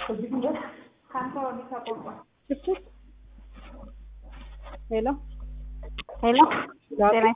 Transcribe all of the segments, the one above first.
ሄሎ ሄሎ ጤና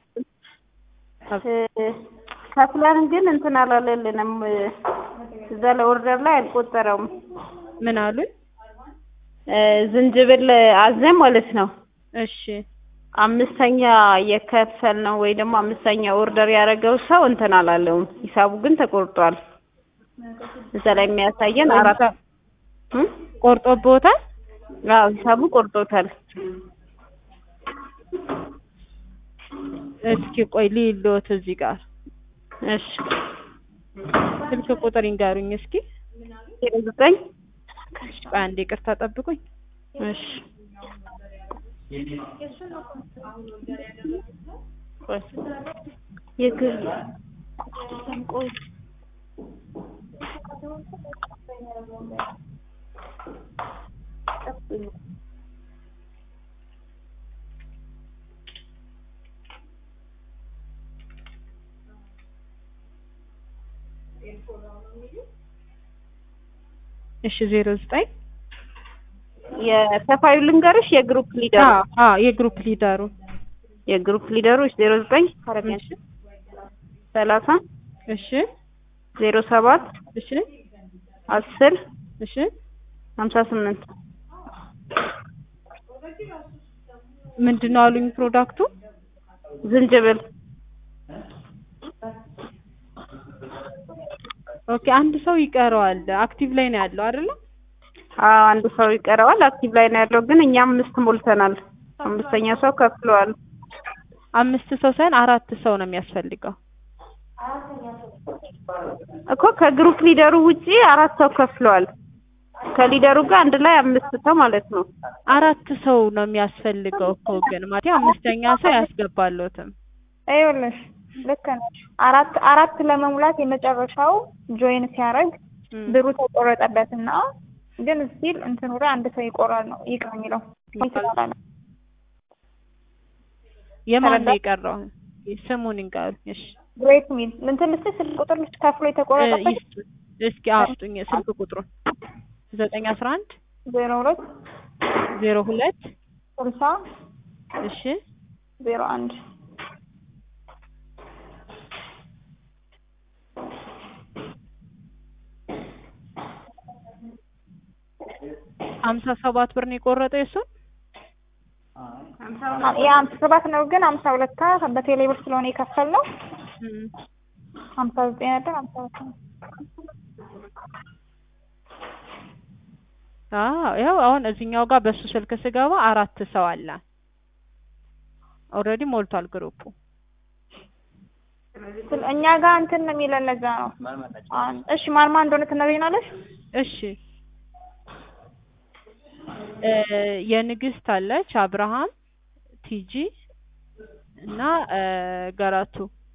ከፍለን ግን እንትን አላለልንም። እዛ ላይ ኦርደር ላይ አልቆጠረውም። ምን አሉኝ? ዝንጅብል አዘን ማለት ነው። እሺ አምስተኛ የከፈል ነው ወይ ደግሞ አምስተኛ ኦርደር ያደረገው ሰው እንትን አላለውም። ሂሳቡ ግን ተቆርጧል። እዛ ላይ የሚያሳየን አራት እም? ቆርጦብዎታል? አዎ ሂሳቡ ቆርጦታል። እስኪ ቆይ ልይልዎት እዚህ ጋር እሺ ስልክ ቁጥር ይንገሩኝ እስኪ። ዜሮ ዘጠኝ ቆይ አንዴ ይቅርታ ጠብቁኝ። እሺ ቆይ የግል ቆይ እሺ ዜሮ ዘጠኝ የከፋዩ ልንገርሽ የግሩፕ ሊደሩ አዎ አዎ የግሩፕ ሊደሩ የግሩፕ ሊደሮች ዜሮ ዘጠኝ እሺ ሰላሳ እሺ ዜሮ ሰባት እሺ አስር እሺ ሀምሳ ስምንት ምንድን ነው አሉኝ ፕሮዳክቱ? ዝንጅብል ኦኬ አንድ ሰው ይቀረዋል። አክቲቭ ላይ ነው ያለው አይደለ? አዎ አንድ ሰው ይቀረዋል። አክቲቭ ላይ ነው ያለው፣ ግን እኛ አምስት ሞልተናል። አምስተኛ ሰው ከፍለዋል። አምስት ሰው ሳይሆን አራት ሰው ነው የሚያስፈልገው። እኮ ከግሩፕ ሊደሩ ውጪ አራት ሰው ከፍለዋል። ከሊደሩ ጋር አንድ ላይ አምስት ሰው ማለት ነው። አራት ሰው ነው የሚያስፈልገው እኮ ግን ማለት አምስተኛ ሰው ያስገባሎትም። ይኸውልሽ ልክ ነሽ። አራት አራት ለመሙላት የመጨረሻው ጆይን ሲያደርግ ብሩ ተቆረጠበት እና ግን ስቲል እንትኑ ላይ አንድ ሰው ይቆራል ነው ይቅር የሚለው ይችላል። የማን ነው የቀረው? ስሙን ይንገሩኝ። እሺ ግሬት ሚል እንትን ልስጥሽ ስልክ ቁጥር ልስጥ ከፍሎ የተቆረጠበት ይስጡኝ። እስኪ አውጡኝ ስልክ ቁጥሩን ዘጠኝ አስራ አንድ ዜሮ ሁለት ዜሮ ሁለት ስልሳ እሺ ዜሮ አንድ ሀምሳ ሰባት ብር ነው የቆረጠው የእሱን የሀምሳ ሰባት ነው ግን ሀምሳ ሁለት በቴሌ ብር ስለሆነ የከፈልነው እም። ሀምሳ ዘጠኝ ነበር ሀምሳ ሁለት ነው። አዎ ያው አሁን እዚህኛው ጋር በሱ ስልክ ስገባ አራት ሰው አለ። ኦልሬዲ ሞልቷል ግሩፑ። ስለ- እኛ ጋር እንትን ነው የሚለን ለዛ ነው። አን- እሺ ማን ማን እንደሆነ ትነግሪናለሽ? እሺ እ የንግስት አለች፣ አብርሃም፣ ቲጂ እና እ ገራቱ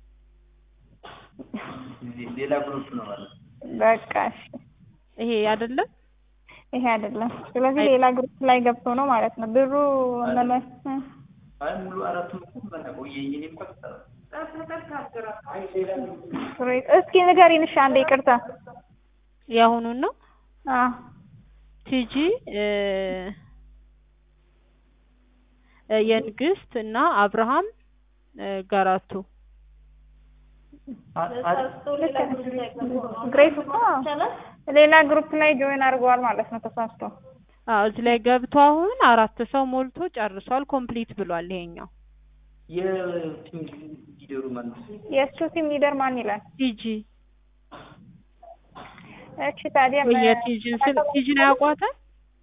ሌላ ግሩፕ ነው ማለት ነው። በቃ እሺ ይሄ አይደለም ይሄ አይደለም። ስለዚህ ሌላ ግሩፕ ላይ ገብቶ ነው ማለት ነው ብሩ መመስ አይ ሙሉ አራቱም እኮ በቃ ቆየ የኔ እኮ ተሰራ እስኪ ንገሪን እሺ አንዴ ይቅርታ። የአሁኑን ነው። አዎ ቲጂ እ እ የንግስት እና አብርሃም እ ገራቱ ግሬት እኮ ሌላ ግሩፕ ላይ ጆይን አድርገዋል ማለት ነው ተሳስቶ። አዎ እዚህ ላይ ገብቶ አሁን አራት ሰው ሞልቶ ጨርሷል። ኮምፕሊት ብሏል ይሄኛው የቲም ሊደሩ ማለት ነው። የእሱ ቲም ሊደር ማን ይላል? ቲጂ እሺ ታዲያ ወይ የቲጂን ስል ቲጂን አያውቋትም?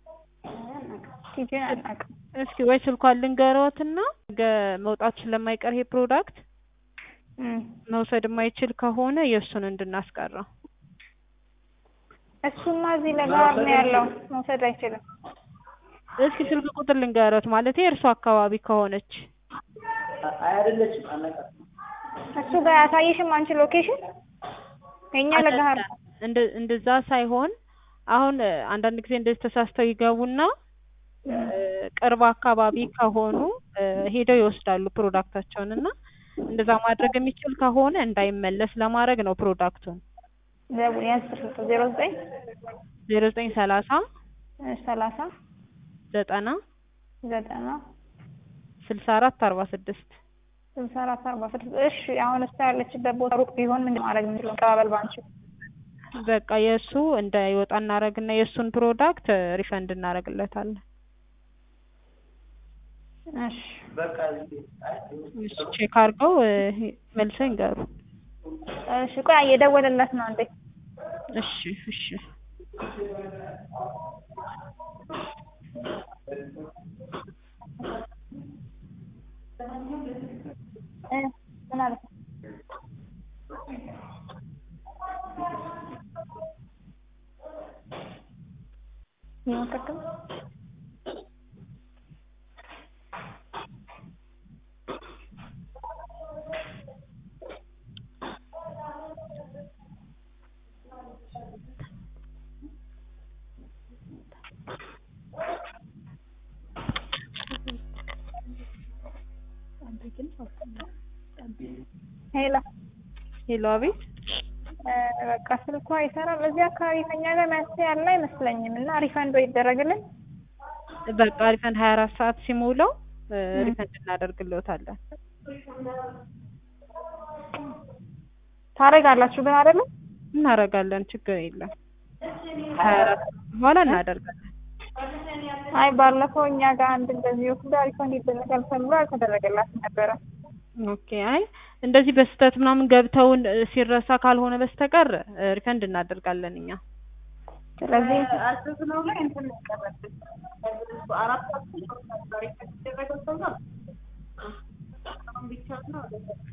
ቲጂን አናውቅም። እስኪ ወይ ስልኳን ልንገረዎትና ነገ መውጣት ስለማይቀር ይሄ ፕሮዳክት እም። መውሰድ የማይችል ከሆነ የእሱን እንድናስቀረው እሱማ እዚህ ለጋር ነው ያለው መውሰድ አይችልም። እስኪ ስልክ ቁጥር ልንገረት ማለት የእርሱ አካባቢ ከሆነች አይ አይደለችም አናውቃትም። እሱ ጋር ያሳየሽም አንቺ ሎኬሽን የኛ ለጋር ነው። እንደ እንደዛ ሳይሆን አሁን እ አንዳንድ ጊዜ እንደዚህ ተሳስተው ይገቡና እ ቅርብ አካባቢ ከሆኑ እ ሄደው ይወስዳሉ ፕሮዳክታቸውን እና እንደዛ ማድረግ የሚችል ከሆነ እንዳይመለስ ለማድረግ ነው ፕሮዳክቱን ደውል ያዝ ስልክ ዜሮ ዘጠኝ ዜሮ ዘጠኝ ሰላሳ ሰላሳ ዘጠና ዘጠና ስልሳ አራት አርባ ስድስት ስልሳ አራት አርባ ስድስት እሺ አሁን እሷ ያለችበት ቦታ ሩቅ ቢሆን ምንድን ማድረግ የምንችለው መቀባበል ባንችል በቃ የእሱ እንዳይወጣ እናደርግና የእሱን ፕሮዳክት ሪፈንድ እናደርግለታለን። እሺ በቃ እሺ ቼክ አድርገው እ፣ መልሰው ይንገሩ። እሺ ቆይ እየደወለለት ነው እንዴ እሺ እሺ እ ምን አለ ይመከከም ሄሎ ሄሎ፣ አቤት። እ፣ በቃ ስልኳ አይሰራም። እዚህ አካባቢ ከኛ ጋር መፍትሄ ያለ አይመስለኝም እና ሪፈንዶ ይደረግልን። በቃ ሪፈንድ ሀያ አራት ሰዓት ሲሞላው እ፣ ሪፈንድ እናደርግልዎታለን። ታደርጋላችሁ ግን አይደለም? እናደርጋለን፣ ችግር የለም። ሀያ አራት ሰዓት በኋላ እናደርጋለን። አይ ባለፈው እኛ ጋር አንድ እንደዚህ ወስዳ ሪፈንድ ይደረጋል ተብሎ አልተደረገላትም ነበረ። ኦኬ። አይ እንደዚህ በስህተት ምናምን ገብተውን እ፣ ሲረሳ ካልሆነ በስተቀር እ፣ ሪፈንድ እናደርጋለን እኛ። ስለዚህ አስስነው ላይ እንትን ይቀረብን አራት ሰዓት ዛሬ ከተደረገው ሰው ጋር አሁን ብቻ ነው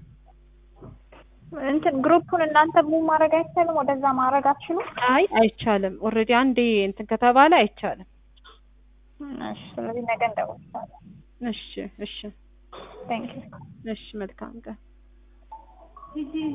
እንትን ግሩፑን እናንተ ሙቭ ማድረግ አይቻልም? ወደዛ ማድረግ አትችሉም? አይ አይቻልም። ኦልሬዲ አንዴ እንትን ከተባለ አይቻልም። እሺ፣ ስለዚህ ነገ እንደውልሻለን። እሺ እሺ ቴንክ ዩ እሺ መልካም ቀን።